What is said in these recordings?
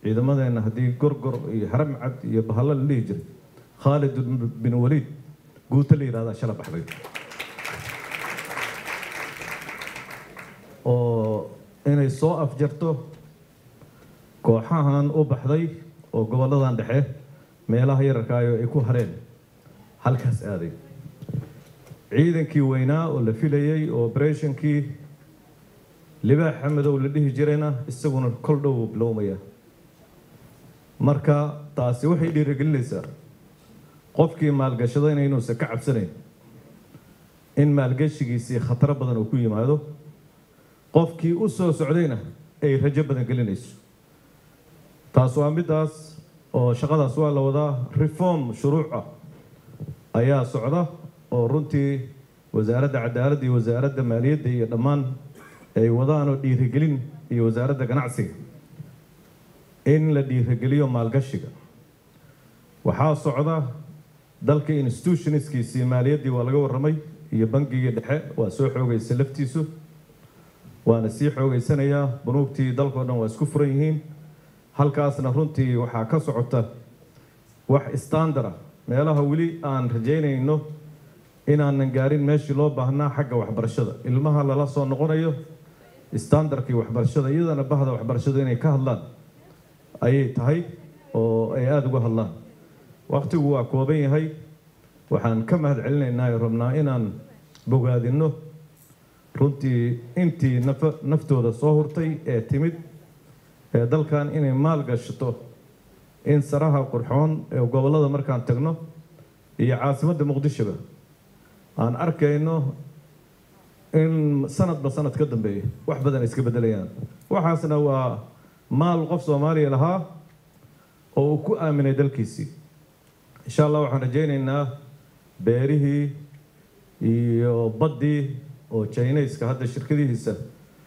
ciidamadeenna haddii gorgor iyo haramcad iyo bahalla la dhihi jiray khaalid bin waliid guuta la yidhahdaa shala baxday oo inay soo afjarto kooxahan u baxday oo gobolladan dhexe meelaha yararkaayo ay ku hareen halkaas aaday ciidankii weynaa oo la filayey oo oberethnkii libaaxa madow la dhihi jirayna isaguna kol dhow bilowmaya marka taasi waxay dhiirigelinaysaa qofkii maalgashadayna inuusan ka cabsanayn in maalgashigiisii khataro badan uu ku yimaado qofkii u soo socdayna ay rajo badan gelinayso taas waa middaas oo shaqadaas waa la wadaa reform shuruuc ah ayaa socda oo runtii wasaaradda cadaaladda iyo wasaaradda maaliyadda iyo dhammaan ay wadaanoo dhiirigelin iyo wasaaradda ganacsiga in la dhiirigeliyo maalgashiga waxaa socda dalka institutionskiisii maaliyaddii waa laga warramay iyo bangigii dhexe waa soo xoogaysa laftiisu waana sii xoogaysanayaa bunuugtii dalkao dhan waa isku furan yihiin halkaasna runtii waxaa ka socota wax standard ah meelaha weli aan rajaynayno inaanan gaarin meeshii loo baahnaa xagga waxbarashada ilmaha lala soo noqonayo standardkii waxbarashada iyadana bahda waxbarashadu inay ka hadlaan ayay tahay oo ay aada uga hadlaan waqtigu waa kooban yahay waxaan ka mahad celinaynaa oo rabnaa inaan bogaadinno runtii intii nafa naftooda soo hurtay ee timid ee dalkan inay maal gashato in saraha qurxoon ee gobollada markaan tagno iyo caasimadda muqdishoba aan arkayno in sanadba sanad ka dambeeya wax badan ay iska beddelayaan waxaasna waa maal qof soomaaliya lahaa oo uu ku aaminay dalkiisii insha allah waxaan rajaynaynaa beerihii iyo baddii oo jinayska hadda shirkadihiisa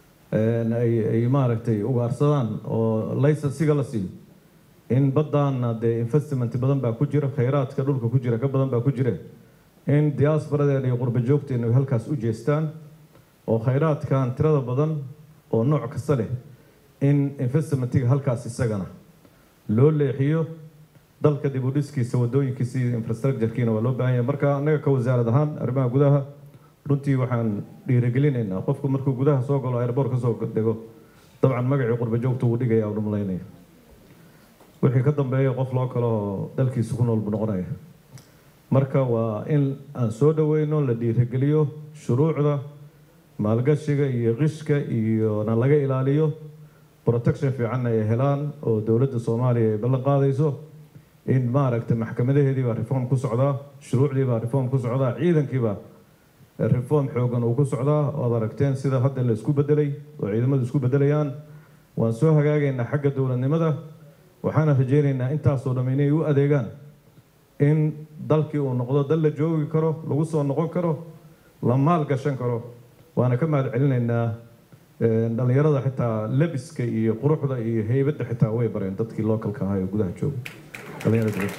ay maaragtay ugaarsadaan oo laysansiga la siiyo in baddaana dee investment badan baa ku jira khayraadka dhulka ku jira ka badan baa ku jira in diaasbaradeena iyo qurba joogteena halkaas u jeestaan oo khayraadkan tirada badan oo nooc kasta leh in investmentiga halkaas isagana loo leexiyo dalka dib u dhiskiisa wadooyinkiisa iyo infrastructurekiina waa loo baahan yahay marka annaga ka wasaarad ahaan arrimaha gudaha runtii waxaan dhiirigelinaynaa qofku markuu gudaha soo galo airboort ka soo dego dabcan magacii qurba joogta wuu dhigaya u malaynaya wixii ka dambeeya qof loo kale oo dalkiisa ku nool buu noqonaya marka waa in aan soo dhaweyno la dhiirigeliyo shuruucda maalgashiga iyo qishka iyona laga ilaaliyo protection fiicanna ay helaan oo dowladda soomaaliya ay ballan qaadayso in maaragtay maxkamadaheedii baa reform ku socdaa shuruucdii baa reform ku socdaa ciidankiibaa reform xoogan uu ku socdaa oad aragteen sida hadda la isku bedelay oo ciidamadu isku bedelayaan waan soo hagaagaynaa xagga dowladnimada waxaana rajaynaynaa intaasoo dhamm inay u adeegaan in dalkii uu noqdo dal la joogi karo lagu soo noqon karo la maal gashan karo waana ka mahad celinaynaa dhallinyarada xitaa lebiska iyo quruxda iyo heybadda xitaa way bareen dadkii localka ahaa ee gudaha jooga dhallinyarada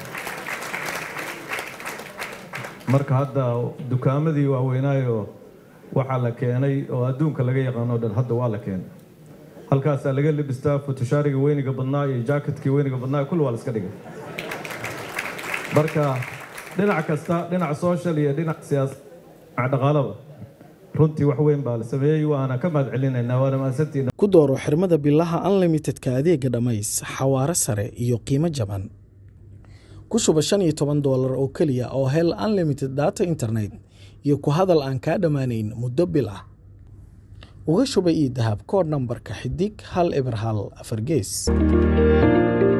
marka hadda dukaamadii waaweynaayo waxaa la keenay oo adduunka laga yaqaano dhan hadda waa la keenay halkaasaa laga lebistaa futushaariga weyniga badnaa iyo jacketkii weyniga badnaa kulli waa la iska dhigay marka dhinac kasta dhinac social iyo dhinac siyaasa dhinac dhaqaalaba runtii wax weyn baa la sameeyey waana ka mahad celinaynaa waana mahadsantiina ku dooro xirmada bilaha unlimitedka adeega dhammays xawaaro sare iyo qiimo jaban ku shuba shan iyo toban doolar oo keliya oo hel unlimited data internet iyo ku hadal aan kaa dhammaanayn muddo bil ah uga shuba io dahab koodh nambarka xidig hal eber hal afar gees